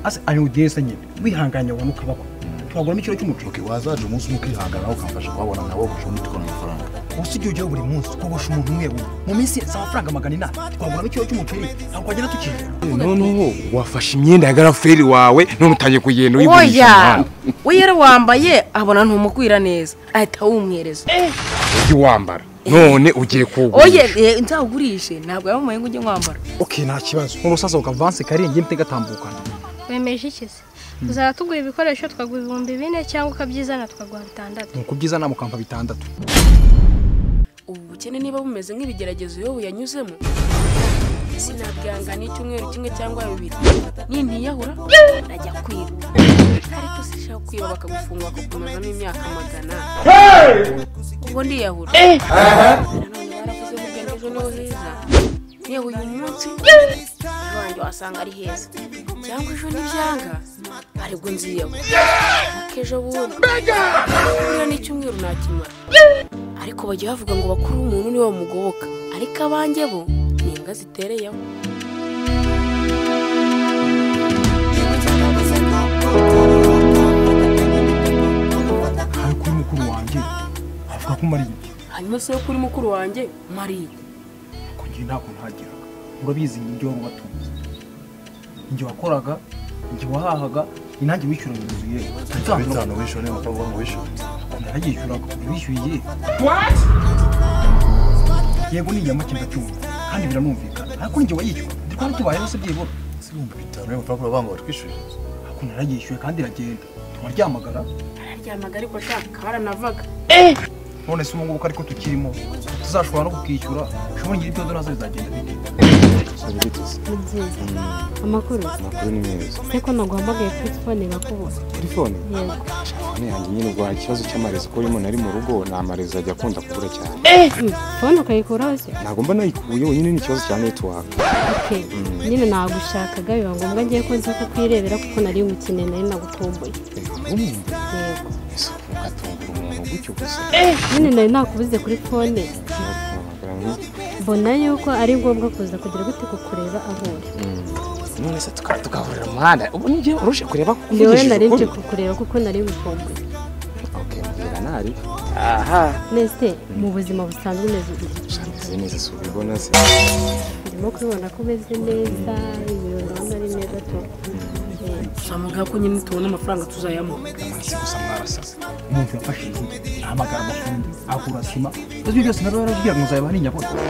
ase ari ugenza nyine wihanganye wabona ukabako twaguramo ikiro cy'umuceri oke wazaje umunsi umwe ukihangana nawe ukamfasha kuhabona nawe gusa ubundi tukabona amafaranga gusa ujya ujyaho buri munsi ukogosha umuntu umwe umwe mu minsi si amafaranga magana inani twaguramo ikiro cy'umuceri ntabwo wagera tukiyongera noneho wafashe imyenda ya garaferi wawe none utangiye kugenda oya uyigurisha we yari wambaye abona ntumukwira neza ahita awumwereza ujye wambara none ugiye oye kuwugurisha eh, nzawugurishe ntabwo yamumaye ngo ujye mwambara oke nta kibazo nk'umusaza ukavanse karengi mpite gatambukana wemeje iki se uzaba tugura ibikoresho twaguha ibihumbi bine cyangwa ukabyizana twaguha bitandatu ni ukubyiza nama ukampa bitandatu ubu bukene niba bumeze nk'ibigeragezo iyo buyanyuzemo sinabwihangana icyumweru kimwe cyangwa bibiri nintiyahura najya kwiba ariko sishaka kwiba bakagufunga bakagukomezamo imyaka magana ubwo ndiyahura nanone baravuze ngo ugende ejo niho heza yewe uyu munsi iwanjye wasanga ari heza cyangwa ejo ntibyanga aribwo nziyahura kejo bundi kubura n'icyumweru nakimara ariko bajya bavuga ngo bakuru umuntu niwe bamugoboka ariko abanjye bo ni imbwa zitereyeho hari kuri mukuru wanjye avuga ko umariye hanyuma se yo kuri mukuru wanjye mariye kugira ntabwo ntageraga urabizi ni ibyo wari ubatunze igihe wakoraga igihe wahahaga ni nanjye wishyuraga inzu yewe bitanu wishyura niba ukaba wishyura narayishyuraga wishyuye igihe yego ni inyamake ndacyumva kandi biranumvikana ariko ni njye wayishyura ndi twari tubayeho se byibura si ibihumbi bitanu niba ukaba banga batwishyurira ariko narayishyuye kandi iragenda turaryamagara araryamaga ariko shaka baranavaga none se ubu ngubu ko ariko tukirimo tuzashobora no kukwishyura ushobora nyiri ibyo nazo bizagenda bite serivisi ni byiza amakuru amakuru ni meza se ko naguhamagaye kuri telefone bakubona telefone yego telefone yanjye nyine ubwo hari ikibazo cy'amarezo ko urimo nari mu rugo ni amarezo ajya akunda kubura cyane Mm, fone ukayikuraho se ntabwo mba nayikuye wenyine ni ikibazo cya netiwaka okay nyine nagushakaga biba ngombwa ngiye ko nza kukwirebera kuko nari ngukeneye nari nagukumbuye umuntu yego ese ugatungura umuntu gutyo gusa nyine nari nakubuze kuri fone Ntiwaguhamagara ngo- mbona yuko ari ngombwa kuza kugira gute kukureba aho uri none se tukaba tugahurira mu muhanda ubu ni njye urusha kureba ko ngewe nari nje ukuri kukureba kuko nari ngukumbuye oke mbwira ntari nese mu buzima busanzwe umeze gute shameze neza si ubibona se ndimo kubibona ko umeze neza ibintu ndabona ari neza tu tuzamubwira ko nyine tubona amafaranga tuzayamuha si gusa mwarasaze umuntu yafashe izi ahamagara amafundi agura sima ibyo byose nari barabwira ngo nzaba ari inyabona kuko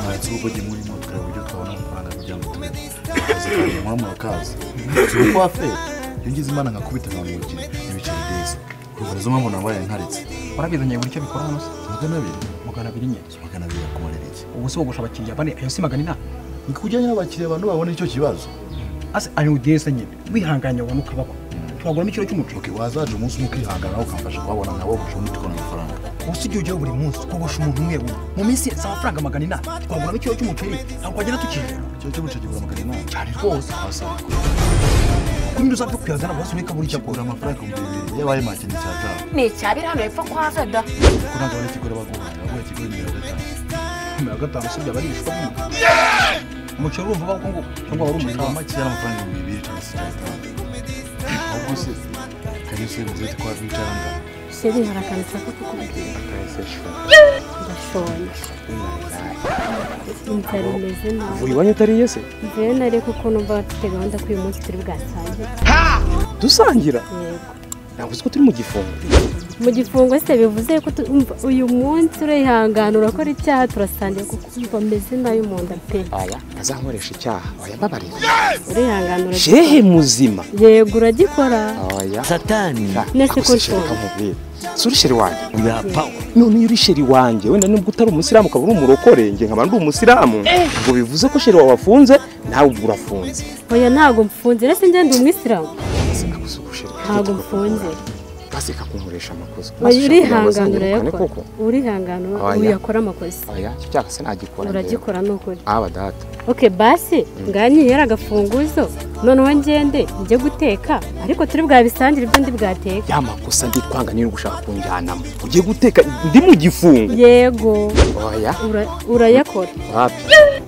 mwanditse ubu bujye murimo tureba uburyo twabona amafaranga kugira ngo tubeho akazi mwaba murakazi si uko wafeye iyo ngize imana nkakubita nkabona umukire n'ibiceri byiza ubwo nizo mpamvu nabaye nkaritse warabizanye buri icyo bikora hano se magana abiri magana abiri nyine magana abiri yakumarira iki ubu se wogosha abakiriya bane ayo si magana inani ni kujyanye n'abakiriya bantu babona icyo kibazo ase ari ugenza nyine wihanganye wabona ukabako twaguramo ikiro cy'umuceri oke wazaje umunsi umwe ukihangana nawe ukamfasha kuhabona nawe gusa ubundi tukabona amafaranga ubu si igihe ujyaho buri munsi ukogosha umuntu umwe umwe mu minsi si amafaranga magana inani twaguramo ikiro cy'umuceri ntabwo wagera tukiyongera icyo cyo gucegura magana inani cyane rwose wasabwe kuri nyiri uzapfa kuyazana bose ureka buri icyo cyakura amafaranga ibihumbi bibiri yabaye make ni icya gatanu ni icyabiri hano hepfo kwa kada kuko ntabwo ari ikigore baguha baguha ikigore mirongo itanu mirongo gatanu si byaba ari ibishwa by'umugabo umuceri urumva uba nguko cyangwa wari umuceri wa umuceri make amafaranga ibihumbi bibiri cyangwa se icya gatanu ahubwo se kalisa bivuze ko bicara ngana sheri hari akantu nshaka kukubwira ndashonje inzara imeze nabi uri iwanyu utariye se njyewe nari kuko numva bafite gahunda ko uyu munsi turi bwatangire dusangira yego ntabwo uzi ko turi mu gifungo mu gifungo se bivuze ko tu- umva, uyu munsi urihangana urakora icyaha turasangira kuko umva meze nabi mu nda pe aya ntazankoresha icyaha oya mbabarira urihangana uragikora shehe muzima yego uragikora oya satani Nese ko akusisheri nshonje. kamubwira si urisheri wanjye uyapfa none iyo uri sheri wanjye wenda nubwo utari umusiramu ukaba uri umurokore njye nkaba ndi umusiramu ngo bivuze ko sheri wawe wafunze nawe ubwo urafunze oya ntabwo mfunze rese njye ndi umwisilamu Baseka gusuka sheri ntabwo mfunze baseka kunkoresha amakosa oya Baseka kugira ngo urihangana bazanyirukane urayakora koko urihangana Oya. uyakora amakosa oya icyo cyaha se nagikora njyewe. uragikora ni ukuri haba data oke basi nganyihera agafunguzo noneho ngende njye guteka ariko turi bwabisangire ibyo ndi bwateka ya makosa ndi kwanga niyo uri gushaka kunjyanamo ugiye guteka ndi mu gifungo yego oya Ura- urayakora wapi ntabwo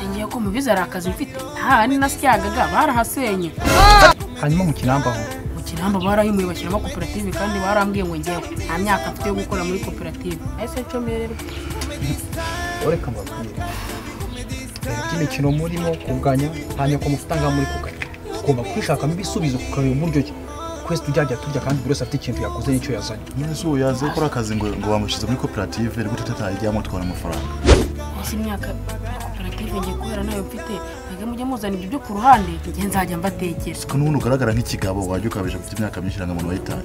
ngiye ariko mubizi hari akazi mfite aha ni na syagaga barahasenye hanyuma mu kirambaho mu kinamba barayimuye bashyiramo koperative kandi barambwiye ngo ngewe nta myaka mfite yo gukora muri koperative ese cyo mbererwa reka mbabwire reba imikino murimo kuganya hanyuma ku mafaranga muri kuganya tugomba kwishakamo ibisubizo kukareba uburyo ki twese tujya turya kandi buri wese afite ikintu yakoze n'icyo yazanye nyine si ubu yaze gukora akazi ngo ngo bamushyize muri koperative ariko tutatayijyamo twabona amafaranga ese imyaka koperative ngiye kubera nayo mfite ntabwo mujye muzana ibyo byo ku ruhande njye nzajya mbatekera siko n'ubundi ugaragara nk'ikigabo wajya ukabije afite imyaka myinshi irangamuntu wayitaye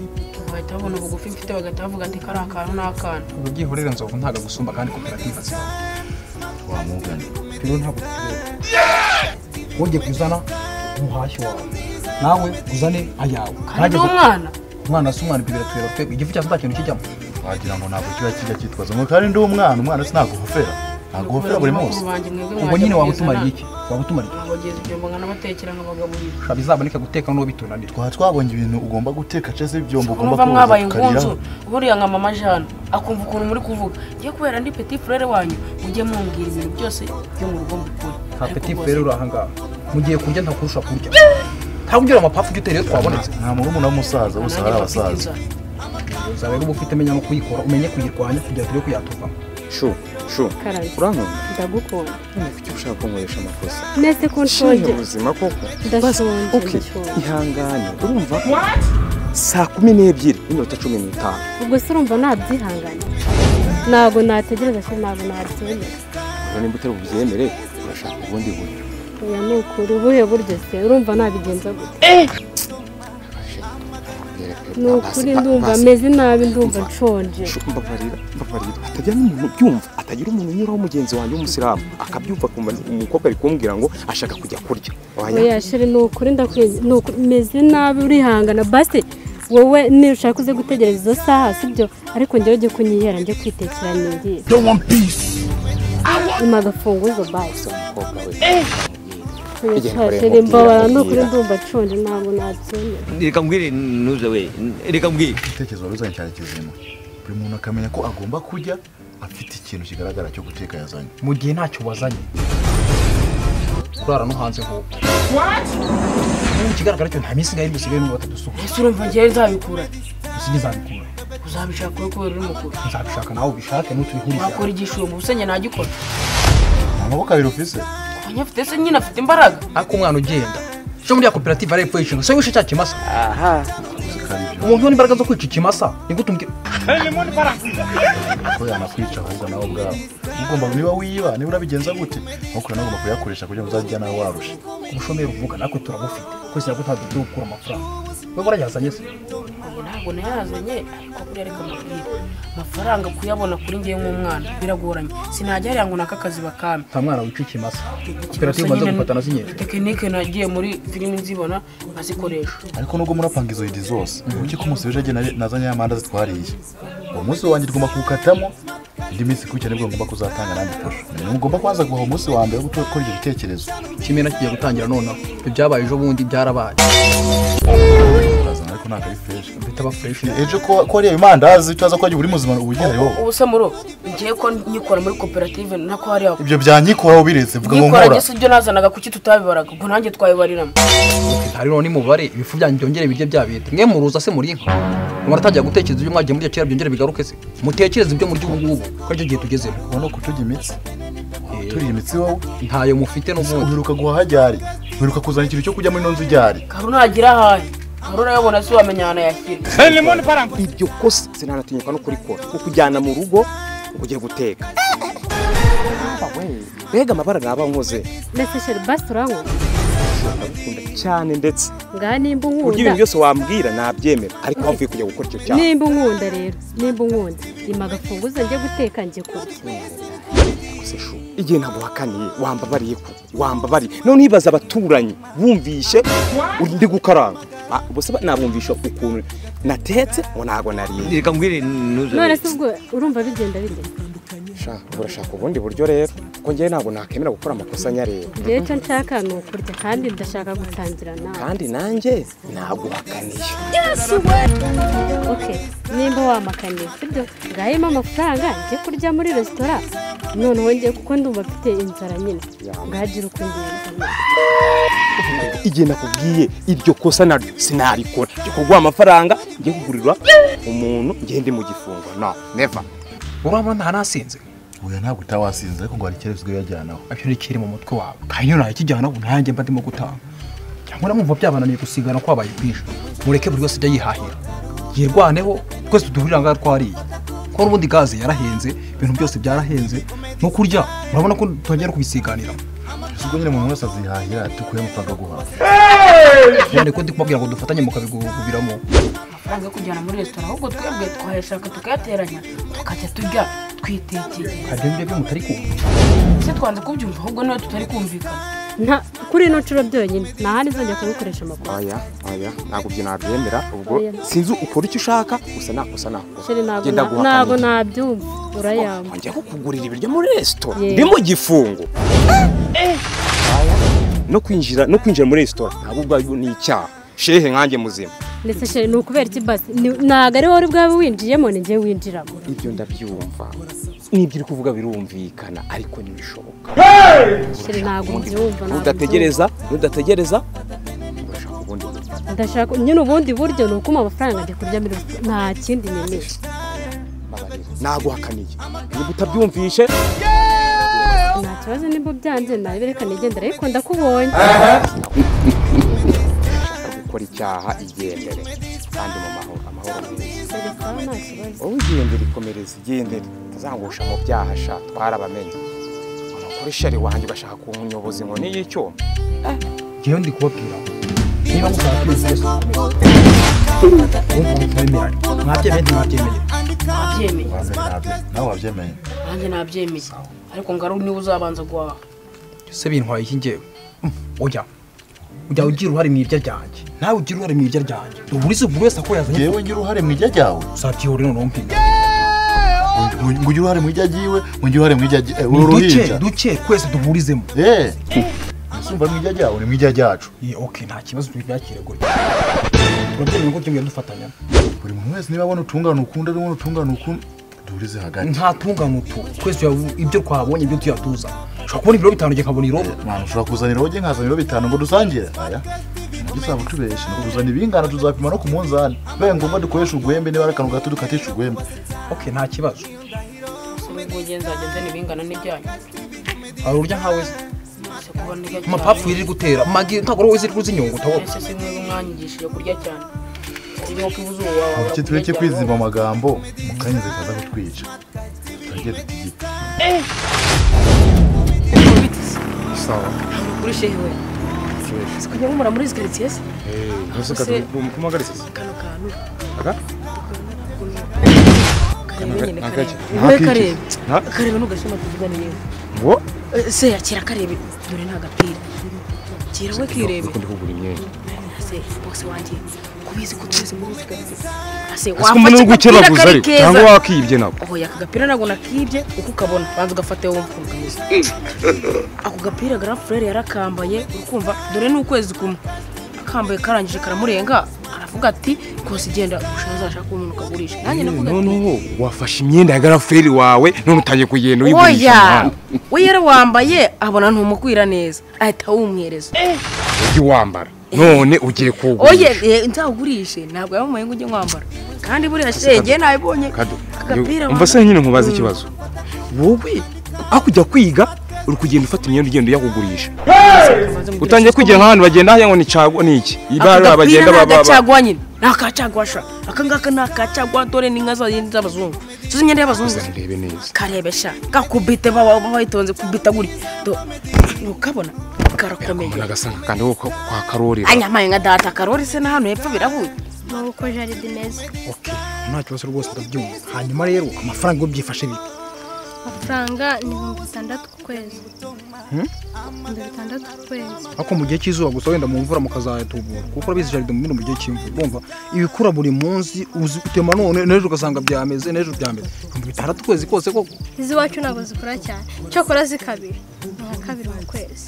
bahita babona ubugufi mfite bagahita bavuga ati kari akantu n'akantu ubu byihorera nzovu ntabwo agusumba kandi koperative azibaho wamugana rero ntabwo tutureba wongeye kuzana umuhashyi wawe nawe uzane ayawe kandi ni umwana umwana si umwana ibyo biratureba twebwe igifu cyose nta kintu kijyamo wagira ngo ntabwo kiba kijya cyitwaza ngo kandi ndi umwana umwana sinagufera nagufera buri munsi ubwo nyine waba utumariye iki waba utumariye iki abagezi ibyombo nkanabatekera nkabagaburira shaka bizaboneka guteka n'uwo bitunanira twaba twabonye ibintu ugomba guteka cyangwa se ibyombo ugomba mwumva mwabaye ukariraho. ingunzu buriya nka mama jana akumva ukuntu muri kuvuga ngiye kubera ndi petit frere wanyu mujye mumbwira ibintu byose byo mu rugo mukora nta peti rero uri ahangaha mu gihe kurya ntakurusha kurya ntabwo ugira amapapfu ujya utera iyo twabonetse nta murumuna w'umusaza bose ari abasaza uzaba rero uba ufite menya no kuyikora umenye kuyirwanya kugira tujye kuyaturwamo shu shu Karame. urankunda ndagukunda none kuki ushaka kunkoresha amakosa nese ko nshonje nshonje ubuzima koko ndashonje okay ndashonje. ihangane urumva saa kumi n'ebyiri n'iminota cumi n'itanu ubwo se urumva nabyihangana ntabwo nategereza se ntabwo nabyemera rero nimba utari bubyemere urashaka ubundi buryo oya ni ukuri ubuhe buryo se urumva nabigenza gute ni ukuri ndumva meze nabi ndumva nshonje Shu, mbabarira mbabarira hatagira n'umuntu ubyumva atagira umuntu unyuraho mugenzi wanjye w'umusiramu akabyumva akumva ni- umukobwa ari kumbwira ngo ashaka kujya kurya Wanya- oya sheri ni ukuri ndakwenze ni ukuri meze nabi urihangana basi wowe ntushaka uze gutegereza izo saha sibyo ariko njyewe ujye kunyihera njye kwitekera n'igiye nyuma agafunguzo basi umukobwa we oya Igihe sha, nkoreye sheri nkubwira, mbabara ni ukuri nkubwira. ndumva nshonje ntabwo nabyemera reka mbwire ntuze we reka mbwire igitekerezo wari uzanye cyari kizima buri muntu akamenya ko agomba kujya afite ikintu kigaragara cyo guteka yazanye mu gihe ntacyo wazanye kurara no hanze nk'uko ubu ikigaragara cyo nta minsi ngahe dusigaye n'ubu batatu usuka ese urumva ngewe nzabikura usige izabikura uzabishaka wowe kubera uri mukuru nzabishaka nawe ubishake n'utubihurize wakora igishoro mu busenge nagikora amaboko abiri ufise abanya afite se nyine afite imbaraga ariko umwana ugenda cyo muri ya koperative ari epfo y'ishinga se wishe cya kimasa ko ari byo umuntu ubona imbaraga zo kwica ikimasa nigute umbwira ko yanakwica ahubwo nawe ubwawe ugomba niba wiba niba urabigenza gute ntukure nawe ugomba kuyakoresha kugira ngo uzajya nawe warusha umushomeri uvuga natwe turagufite kwese ntabwo ntabwo turi gukura amafaranga wowe warayazanye se ntabwo nayazanye ariko buriya reka mubwire amafaranga kuyabona kuri ngewe nk'umwana biragoranye sinajya hariya ngo naka kazi bakampe nta mwana wica ikimasa koperative umaze gufatana zinyinshi tekinike nagiye muri filimi nzibona azikoresha ariko nubwo murapanga izo idi zose kuki ko umunsi w'ejo agenda nazanye amandazi twariye uwo munsi wanjye tugomba kuwukatamo indi minsi kuwukira nibwo ngomba kuzatanga nanjye ifasha ugomba kubanza guha umunsi wa mbere wo gukora ibyo bitekerezo kimena kigiye gutangira nonaho ibyabaye ejo bundi byarabaye urazana ariko ntabwo ari fresh bitaba fureshi ejo ko ko ariya mandazi tuzaza kurya buri muzima uba ugenderaho ubu se muro ngiye ko nyikora muri koperative nako hariya ibyo byanyikoraho biretse mvuga ngo nyikora nkora gisa ibyo nazanaga kuki tutabibaraga ubwo nanjye twabibariramo hari rero n'imubare ibifu byanyu byongere bijye byabita mwe muruza se muri inka muratangira gutekereza ibyo mwagiye muri kera byongere bigaruke se mutekereze ibyo murya ubu ngubu ko aricyo gihe tugezemo urabona ko tujya imitsi turiye imitsi wowe ntayo mufite n'ubundi uheruka guhaha ryari uheruka kuzana ikintu cyo kujya muri nonzi ryari karu nagira ahahe karu urayabona si wamenya ahantu yashyira ibyo kosa sinanatinyuka no kurikora kukujyana mu rugo ugiye guteka Ah, we, mbega amabara naba nkoze ndetse sheri basi uranywa ndagukunda cyane ndetse ngaha nimba kurya ibintu unkunda byose wambwira nabyemera ariko wavuye kujya gukora icyo cyaha nimba unkunda rero nimba unkunda rima agafunguzo njye guteka njye kurya se shu igihe naguhakaniye wambabariye ko wambabariye none nibaza abaturanyi bumvishe uri ndi gukaranga Ah, ubuse ba- nabumvisha ukuntu natetse ngo ntabwo nariye reka mbwire ntuze we none se ubwo urumva bigenda bigenda Sha, urashaka ubundi buryo rero kuko njyewe ntabwo nakwemera gukora amakosa anyareba rero icyo nshaka ni ukurya kandi ndashaka gutangira nawe kandi nanjye naguhakaniye ok nimba wamakaniye sibyo ngaha irimo amafaranga njye kurya muri resitora noneho ngiye kuko ndumva mfite inzara nyine ngagira uko ngenda igihe nakubwiye iryo kosa naryo sinarikora njye kuguha amafaranga njye kugurira umuntu ngende mu gifungo no neva urabona nta nasinze oya ntabwo utawasinze ariko ngo hari icyerekezo ujya uyajyanaho abyo nikiri mu mutwe wawe kandi iyo ntakijyana ubu nanjye mba ndimo gutanga cyangwa namwumva byabananiye gusigana kwabaye kwinshi mureke buri wese ajya yihahira yirwaneho twese duhurira ngaha twariye kuko n'ubundi gaze yarahenze ibintu byose byarahenze no kurya urabona ko twongera kubisiganira ese ubwo nyine umuntu wese azihahira dukuye amafaranga aguhaha none ko ndi kumubwira ngo dufatanye mukabigubiramo amafaranga yo kujyana muri resitora ahubwo twebwe twayashaka tukayateranya tukajya turya twitekeye hari ibyo byo mutari kumva ese twanze kubyumva ahubwo niba tutari kumvikana nta kuri ino nshuro byonyine nta handi nzongera kubikoresha amakuru aya aya ntabwo ibyo nabyemera ubwo Oya. sinzi ukora icyo ushaka gusa nakosa nakosa sheri ntabwo na- ntabwo nabyumva urayamba wanjye kukugurira ibiryo muri resitora Yego. ndi mu gifungo Aya, no kwinjira no kwinjira muri resitora ntabwo ubwabyo ni icyaha shehe nkanjye muzima ndetse sheri ni ukubera iki basi ni- ntabwo ari wowe uri bwawe winjiyemo ni njye winjiramo ibyo ndabyumva n'ibyo uri kuvuga birumvikana ariko ntibishoboka sheri ntabwo mbyumva ntabwo udategereza nudategereza urashaka ubundi buryo. mbyumva. ndashaka nyine ubundi buryo ni ukuma amafaranga njya kurya muri resitora nta kindi nyemeje Mbabarira, naguhakaniye niba utabyumvishe nta kibazo nimba byanze nabirekana igendera ariko ndakubonye ushaka gukora icyaha igendere kandi mu mahoro amahoro meza Sheri sawa nta kibazo wowe ugendere ikomereza igendere utazangusha mu byaha sha twarabamenye amakuru shari wanjye bashaka kunyoboza inkoni y'icyuma ngewe ndi kubabwira niba mushaka kwezi wese kumva mutwemeranye mwabyemeye ntimwabyemeye nabyemeye Banze ntabyo nawe wabyemeye nanjye nabyemeye ariko ngo ari niba uzabanza guhaha se bintwaye iki ngewe Mm, oya ujya ugira uruhare mu irya ryanjye nawe ugira uruhare mu irya ryanjye ubu urizi buri wese ako yazanye ngewe ngira uruhare mu ijya ryawe uzabyihore noneho mpine ngo ngo ugire uruhare mu ijya ryiwe ngo ugire uruhare mu ijya ryi- eh, uru duke ruhinja duke twese duhurizemo eee sumva mu ijya ryawe ni mu ijya ryacu Ye, okay nta kibazo tubyakire gutya urabyemeye ko tugiye dufatanya buri muntu wese niba abona utungana ukundi ari umuntu utungana ukundi duhurize hagati nta tungano tu twese tuya- ibyo twabonye ibyo tuyatuza ushobora kubona ibiro bitanu njye nkabona irobo mwana ushobora kuzanira wowe nkazana ibiro bitanu ngo dusangire aya nabyo uzaba utubeshye ni ukuzana ibingana tuzapima no ku munzani bibaye ngombwa dukoresha urwembe niba ari akantu gato dukatisha urwembe okay nta kibazo ubwo ugenzi wagenze n'ibingana n'ibyanyu hari urya nkawe se ese kuba ndya cyane amapapuro iri gutera magi ntabwo wowe ziri kuzi inyungu utabona ese si mwebwe mwanyigishije kurya cyane ari nk'uko ibuze ubu wawe muke tureke kwiziba amagambo mu kanya zikaza kutwica tutangiye dutigite sawa kuri shehe we si kujya mumura muri izi karitsiye se mbese se- kumuhagaritse kano kantu Aka? kareba nyine Aka- kareba aka- wowe aka- kareba Ha? kareba ntugashima tuvugane yewe ngo Eh, se yakira karebe dore nta gapira kira we kirebe kundi kugura imyenda ase bose wanjye kubizi ko twese muri izi karitsiye ase ese umuntu uri gukeraguza ariko cyangwa wakibye nako oho yaka gapira ntabwo nakibye uko ukabona banza ugafate wowe mupfundo kameze ako gapira garafurere yarakambaye uri kumva dore ni ukwezi kumwe akambaye karangije karamurenga aravuga ati kose igenda ushaka uzashaka umuntu ukagurisha nanjye navuga ati noneho wafashe imyenda ya garaferi wawe none utangiye kugenda uyigurisha oya umuhanda we yarawambaye abona ntumukwira neza ahita awumwereza ujye wambara none ugiye oye kuwugurisha eh, nzawugurishe ntabwo yamumaye ngo ujye mwambara kandi buriya shenge nabibonye Kado, agapira yo- umva se nyine nkubaza ikibazo wowe aho kujya kwiga uri kugenda ufata imyenda ugenda uyakugurisha utangiye kwigira kujya nk'abantu bagenda hahira ngo ni caguwa ni iki ibara bagenda ni baba- baba agacagwa nyine ni akacagwa sha aka ngaka ni akacagwa dore ni inka za- z'abazungu tuzi imyenda y'abazungu Uza ndebe neza karebesha gakubite baba bayitonze kubita guri Do- ntukabona karakomeye ubona gasa nk'akandi ko kwa- kwa karorera anyamaye nka data karori se na hano hepfo birahuye n'ubu uko jaride imeze okay nta kibazo rwose ndabyumva hanyuma rero amafaranga yo byifashe bite amafaranga ni ibihumbi bitandatu ku kwezi ibihumbi bitandatu ku kwezi ariko mu gihe cy'izuba gusa wenda mu mvura mukazayatubura kuko urabizi jaride mu bino mu gihe cy'imvura urumva ibikura buri munsi uzi utema none n'ejo ugasanga byameze n'ejo byameze ibihumbi bitandatu ukwezi kose koko iz'iwacu ntabwo zikora cyane cyakora zikabiri ni nka kabiri mu kwezi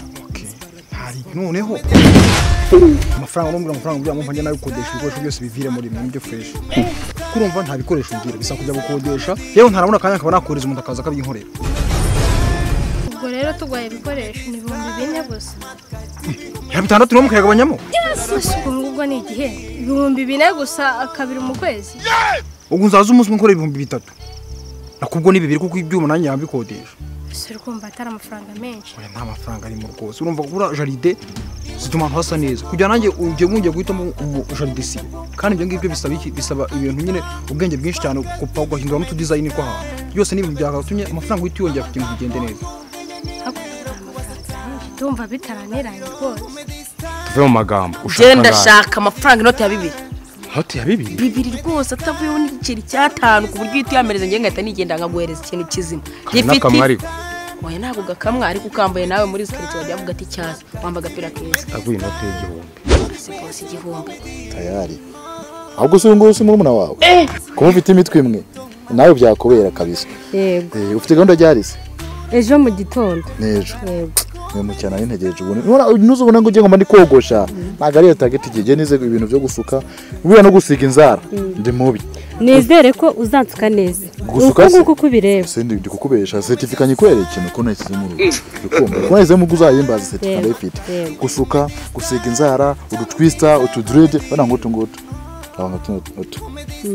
hari noneho amafaranga n'umubwira amafaranga ujya mumpa njye nayo gukodesha ibikoresho byose bivire muri mu byo fresh kurumva nta bikoresho ngira bisa kujya gukodesha yewe ntarabona akanya nkaba nakohereza umuntu akaza akabyinkorera tuguhaye ibikoresho ni ibihumbi bine gusa mirongo itandatu n'umwe ukayagabanyamo isuku ngubwo ni igihe ibihumbi bine gusa kabiri mu kwezi ubwo nzaza umunsi umwe ukora ibihumbi bitatu nakubwo ni bibiri kuko ibyuma nanjye yabikodesha gusa uri kumva atari amafaranga menshi oya nta mafaranga arimo rwose urumva kugura jaride zituma ahantu hasa neza kugira nanjye ujye wongera guhitamo jaride si kandi ibyo ngibyo bisaba iki bisaba ibintu nyine ubwenge bwinshi cyane kupa ugahindura n'utudizayini tw'ahantu byose ni ibintu byakatumye amafaranga uhita uyongera kugira ngo bigende neza ndumva bitaraniranye rwose tuve mu magambo genda shaka amafaranga inoti ya bibiri hoti ya bibiri bibiri rwose atavuyeho n'igiceri cy'atanu ku buryo uhita uyampereza njyewe ngahita nigenda nkaguhereza ikintu kizima n'akamwe ariko oya ntabwo gakamwa ariko ukambaye nawe muri sikaritsiye wajya wavuga ati cyaza wamba agapira keza aguye inoti y'igihumbi siporo igihumbi tayari ahubwo si uyu nguyu si murumuna wawe kuba ufite imitwe imwe nawe byakubera kabisa yego Eh, ufite gahunda ryari se ejo mu gitondo n'ejo yego mwe mu cyana nintegereje ubundi none ntuzubona ngo ugiye ngo mba ndi kogosha ntabwo ariyo tageti igihe ngiye nize ibintu byo gusuka buriya no gusiga inzara ndi mubi nizere ko uzansuka neza uko Gusuka se? nguko uko ubireba sindi ndi kukubesha seritifika nyikwereye ikintu ko nashyize mu rugo ukumva ko nashyize mu rugo uzayimbaza seritifika Yego, ndayifite yego. gusuka gusiga inzara udutwisita utudirede bana ngutu ngutu aba ngutu ngutu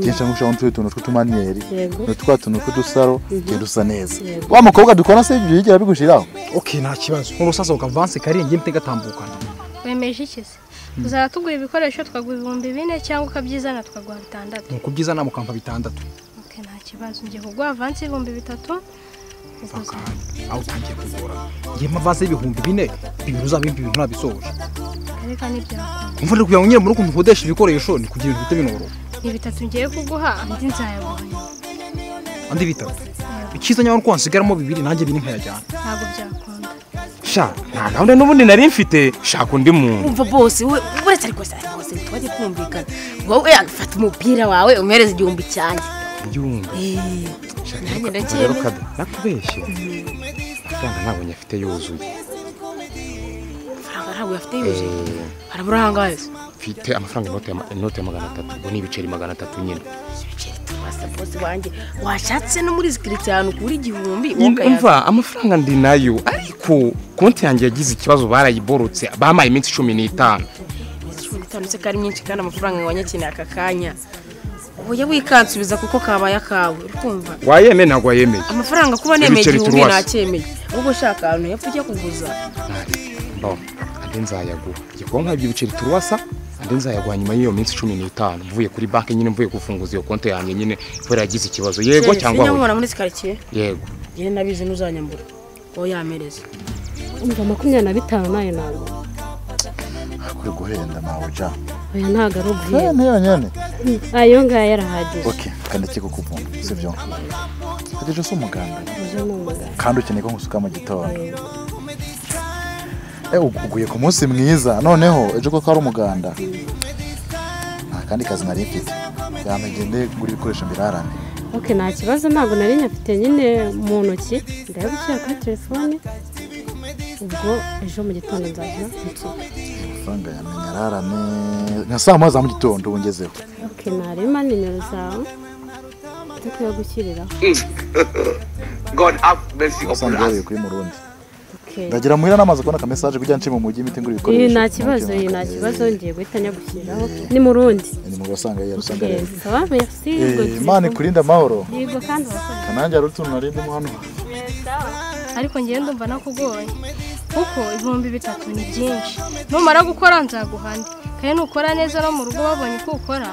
kenshi cyangwa ushaka n'utundi tuntu tw'utumaniyeri Yego. n'utwa tuntu tw'udusaro tugenda dusa neza wa mukobwa dukora se ibyo yigera bigushiraho ok nta kibazo nk'urusaso kavanse karenga imite gatambukana wemeje iki se tuzaba tugura ibikoresho twaguha ibihumbi bine cyangwa ukabyizana tukaguha bitandatu nuko byiza nta mukampa bitandatu Ok, nta kibazo ngiye kuguha avansi y'ibihumbi bitatu mpaka aho utangiye kugora ngiye avanse y'ibihumbi bine bibiri uzabimpa ibintu ntabisoje reka n'ibyakora umva rero kugira ngo nyine muri ukuntu ukodesha ibikoresho ni kugira ibintu bihite binoroha ni bitatu ngiye kuguha andi nzayaguranya andi bitatu icyiza nyamara uko wasigaramo bibiri nanjye bine nkayajyana ntabwo byakunda sha nta gahunda n'ubundi nari mfite shaka undi muntu umva bose we uretse ariko se ariko se ntitwajye kumvikana wowe fata umupira wawe umuhereze igihumbi cyanjye ibyumba Eh, nanjye rero ndacyemera kada nakubeshye amafaranga ntabwo nyafite yuzuye amafaranga ntabwo yafite yuje harabura ahangahe se mfite amafaranga inote ya ma- inote ya magana atatu ubwo ni ibiceri magana atatu nyine Shit, wasa bose wanjye washatse no muri sikiriti ahantu kuri igihumbi wakayaza umva amafaranga ndi nayo ariko konti yanjye yagize ikibazo barayiborotse bampaye iminsi cumi n'itanu cumi n'itanu se kari myinshi kandi amafaranga wanyakeneye aka kanya wowe wikansubiza kuko kabaye akawe uri kumva wayemeye ntabwo wayemeye amafaranga kuba nemeye Ibiceri igihumbi turwase. nacyemeye ahubwo ushaka ahantu hepfo ujya kuguza ntari mbaho andi nzayaguha njye kuba nkabyo ibiceri turuwasa andi nzayaguha nyuma y'iyo minsi cumi n'itanu mvuye kuri banki nyine mvuye gufunguza iyo konti yanjye nyine kubera yagize ikibazo yego cyangwa oya nyamubona muri sikaritsiye yego njyewe nabizi ntuzanyambura wowe yamereze umva makumyabiri na bitanu nayo ntabwo akwiye guhenda nawe ja oya ntabwo ari ubwiru Eh, ntiyo nyene ayo ngayo yarahagije ok kandi kiko kuvuna sibyo ageje si umuganda ejo ni umugabo kandi ukeneye ko nkusuka mu gitondo Eh, ugu- uguye ku munsi mwiza noneho ejo koko ari umuganda nta kandi kazi nari mfite yamegende gura ibikoresho mbirarane ok nta kibazo ntabwo nari nyafite nyine mu ntoki ndaya gushyira kuri telefone ubwo ejo mu gitondo nzaza nsuka amafaranga yamenya ararane nka saa moya za mu gitondo ubu ngezeho ok ntarema nimero zawe zo kuyagushyiriraho usanzwe yabaye kuri murundi ok ndagira muhira n'amazi kubona akamesaje kugira nshima mu mujyi imiti ngura ibikoresho iyi nta kibazo iyi nta Eh, kibazo ngiye guhita nyagushyiriraho ni mu rundi ni mu basanga yari usanga Eh, yari sawa merci ngo Eh, turi imana kumwe. ikurinde amahoro yego kandi urakoze kanange hari utuntu narindimo hano ariko ngewe ndumva nakugoye kuko ibihumbi bitatu ni byinshi numara gukora nzaguha andi kandi nukora neza no mu rugo babonye uko ukora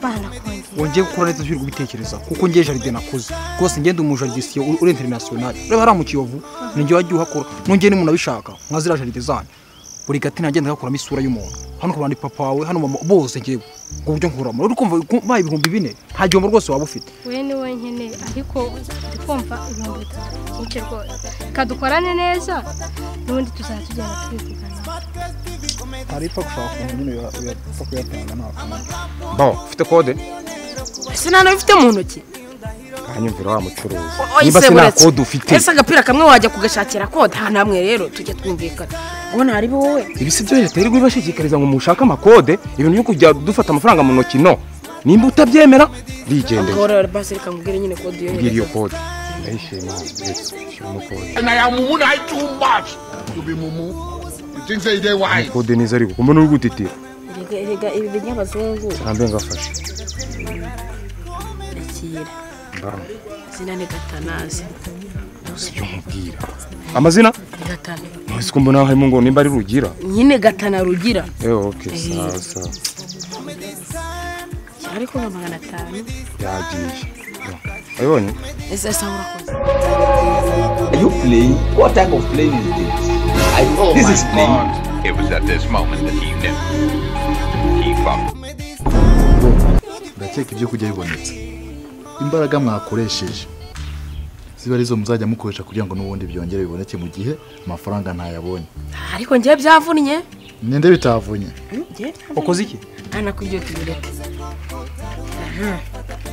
banakongera wongeye gukora leta turi kubitekereza kuko ngiye jaride nakoze rwose ngende umu jaridisiyo uri interinasiyonari ureba hariya mu kiyovu ninjye wajya uhakora nongeye n'umuntu abishaka nka ziriya jaride zanyu buri gati nagenda ngakuramo isura y'umuntu hano kubana papa wawe hano mama bose ngewe ubwo buryo nkuramo uri kumva baye ibihumbi bine nta gihombo rwose waba ufite we ni we nkeneye ariko ndi kumva ibihumbi bitatu ni byinshi rwose reka dukorane neza n'ubundi tuzajya tugenda tubivugana hari ipfa gushaka ukuntu nyine uyapfa kuyatanga nta kamaro mbaho ufite kode ese nta n'abifite mu ntoki kanyumvira wa mucuruzi O- oyi niba se se nta buretse. kode ufite ese agapira kamwe wajya kugashakira kode ahantu hamwe rero tujya twumvikana ubu nari wowe ibi si byo leta iri kubibashishikariza ngo mushake amakode ibintu byo kujya dufata amafaranga mu ntoki no nimba utabyemera bigendeye akora basi reka nkubwire nyine kode mbwira iyo yohereza kode ndayishima ndetse umukode umukode neza ariko kumbe n'uri gutitira erega erega ibi binyabazungu ntambe ngafashe ndakira mbana izina ni gatanazi ibyo nkubwira amazina gatana ntuzi ko mbona harimo ngo nimba ari rugira nyine gatana rugira ewe oke Eh. sawa sawa ariko nka magana atanu yagiye wabibonye ese se urakoze Are you playing? What type of plane is this? I, this is playing. It was at this moment that he knew. He fucked. ndakeka ibyo kurya bibonetse imbaraga mwakoresheje ziba arizo muzajya mukoresha kugira ngo n'ubundi byongere biboneke mu gihe amafaranga ntayabonye ariko njye byavunnye ninde bitavunye wakoze iki anakubwiye uti bireke Aha.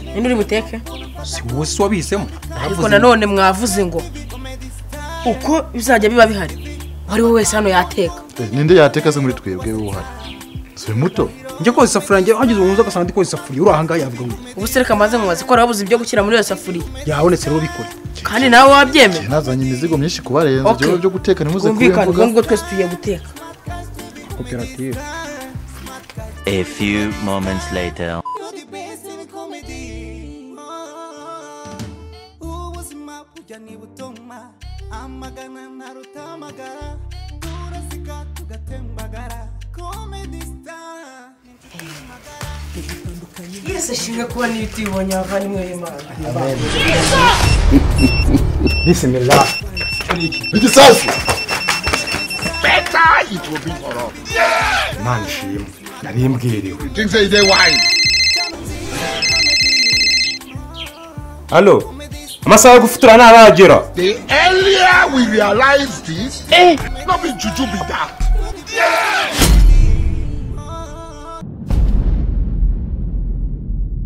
ninde uri buteke si wowe si wabisemo ariko nanone mwavuze ngo uko bizajya biba bihari uwo ari we wese hano yateka Eh, ninde yateka se muri twebwe uhari si muto njya koza isafuriya njye hageze umuntu uza agasanga ndi koza isafuriya uri ahangaha yavuga ngo ubu sereka maze mubaze ko wabuze ibyo gushyira muri iyo safuriya yabonetse rero bikore kandi nawe wabyemera Njye nazanye imizigo myinshi kubarenza Okay. ibyo byo guteka ntimuze kubivuga bwumvikane ubwo ngubwo twese tugiye guteka koperative A few moments later. ubuzima bujya niba utuma amagana ntarutamagara turasika tugatembagara komedi sitara yese ashinzwe kuba n'ibitibonye abavandimwe b'imana bisimila igisasu imana ishima nari mbwirewe hano amasaha yo gufutura ntaragera The earlier we realize this, eh. not be juju be that. Yeah!